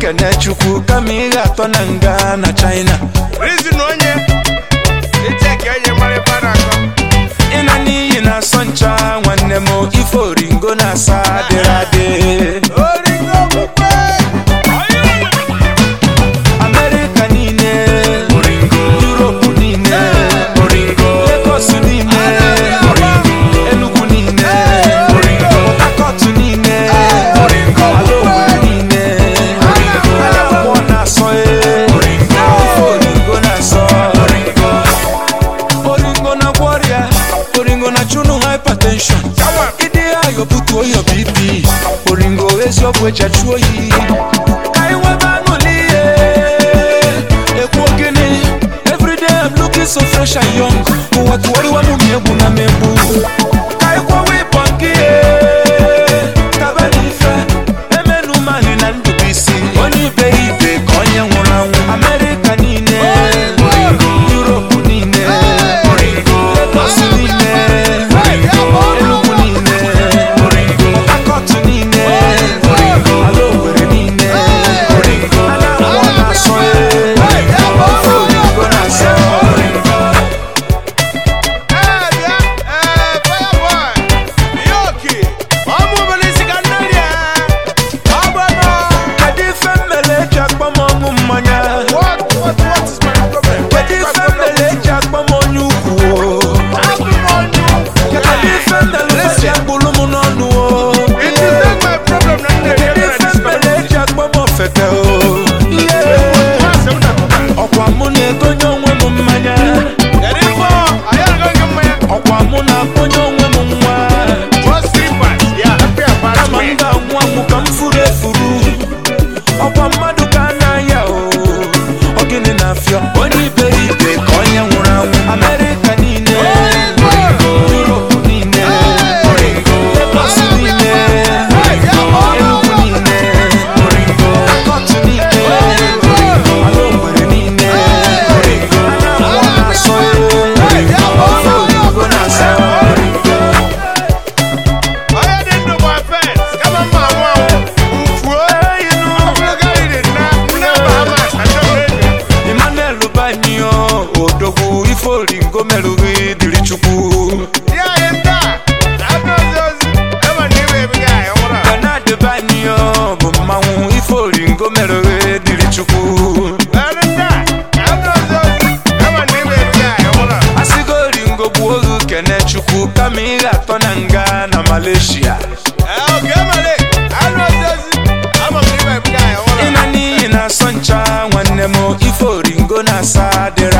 kene chukwu kama ị ga-atọ na nga na china Reason onye echeki onye mara ife a na-akọ ịna n'iyi na-asọ ncha nwanne m ife oringo na-asa adịrị adị oringo okpukpe amerịka niile yuropu niile legos niile enugu niile akọtụ niile ala obodo niile akwụkwọ na-asọ e ife oringo na-asọ oringo na gwọrịa oringo na chụnụ hypertension ịdị ayọ butuo ya bp oringo eziokwu eji achụ oyi ka anyị nwebe aṅụli ihe ekwu ogene everyday I'm looking so fresh and young ụwa tụwarịwa m ma egwu na megbu ka anyị kwawa ịbọ nke ihe taba n'ife emenu mani na ndụbisi onye ibe ibe ka onye nwụrụ anwụ amerịka niile yuropu niile legos niile enugu niile akọtụ niile ala owere niile anambra na-asọ e ofe oyibo na-asọ ee bịa ee fireboy ihe oke ọmụ obere isi ka nne rie ọgbọnọ kedu ife mmele eji akpọ m ọṅụ mmanya what what what is my problem kedu ife mmele eji akpọ m onye ukwu o? abụ m onye kedu ife mmele eji akpụrụ m n'ọnụ o? it is not my problem na nne rie kedu mere ife mmele eji akpọ m ofeke o Ihe. Masị m na-akọta. ọkwa mụ na-egonye onwe m mmanya Kedu ife ọ? Anyị arịọghị gị mmanya. ọkwa mụ na-akpọnye onwe m nwa Just three parts. Yeah, happy about kama m me. ga-anwụ anwụ ka m furu efuru ọkwa mmadụ ka a na-aya o ọ gịnị na-afịọ onye iberibe ka onye nwụrụ anwụ amerịka niile yuropu niile legos niile enugu niile akọtụ niile ala ogbere niile anambra na-asọ e ofe oyibo na-asọ Onye dị ndụ bụ offense. Kama mma anwụ anwụ. Mfuo. Ogologo anyị dị nna nne Bahamas achọghị enyi. emmanuel banyo odogwu ife oringo merụghị dịrị chukwu Di anyị nta. Na-abịa ozi ozi. Ema na iwe ebighị anyị nwụrụ. benard banyo bụ mmanwụ ife oringo merụghị dịrị chukwu Anyị nta. Na-abịa ozi ozi. Ema na iwe ebighị anyị nwụrụ. asịgo oringo gbuo oge kene chukwu kama ị ga-atọ na nga na malaysia Ee, oge emere. Anyị ozi ozi. Ama m na iwe ebighị anyị nwụrụ. ịna n'iyi na-asọ ncha nwanne m ife oringo na-asa dịrị